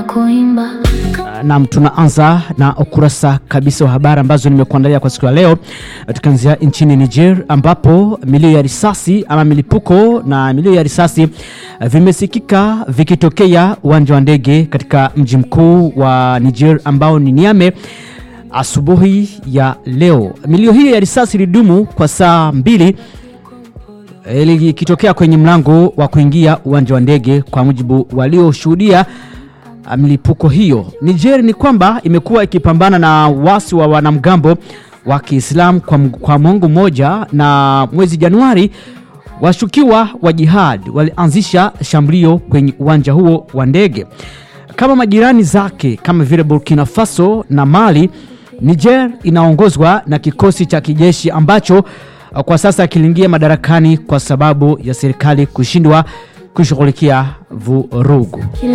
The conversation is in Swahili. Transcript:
kuimba Nam, tunaanza na ukurasa kabisa wa habari ambazo nimekuandalia kwa siku ya leo, tukianzia nchini Niger ambapo milio ya risasi ama milipuko na milio ya risasi eh, vimesikika vikitokea uwanja wa ndege katika mji mkuu wa Niger ambao ni Niamey asubuhi ya leo. Milio hiyo ya risasi ilidumu kwa saa mbili eh, likitokea kwenye mlango wa kuingia uwanja wa ndege, kwa mujibu walioshuhudia ah, milipuko hiyo. Niger ni kwamba imekuwa ikipambana na wasi wa wanamgambo wa Kiislamu kwa, m- kwa mwongo mmoja, na mwezi Januari washukiwa wa jihad walianzisha shambulio kwenye uwanja huo wa ndege. Kama majirani zake kama vile Burkina Faso na Mali, Niger inaongozwa na kikosi cha kijeshi ambacho ah, kwa sasa kiliingia madarakani kwa sababu ya serikali kushindwa kushughulikia vurugu.